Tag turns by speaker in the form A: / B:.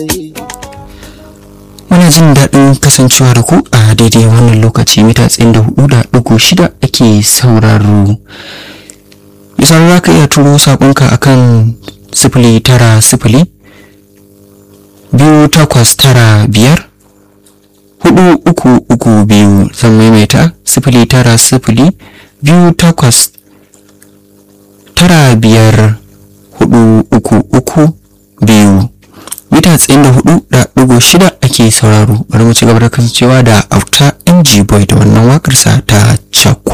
A: Muna jin daɗin kasancewa da ku a daidai wannan lokaci mita tsayin da hudu da ɗigo shida ake sauraro. Misali za ka iya turo saƙonka akan sifili tara sifili biyu takwas tara biyar hudu uku uku biyu zan maimaita sifili tara sifili biyu takwas tara biyar hudu uku uku biyu mita tsayin da hudu da ɗigo shida ake sauraro bari mu ci gaba da kasancewa da auta ng boy da wannan wakarsa ta cakwa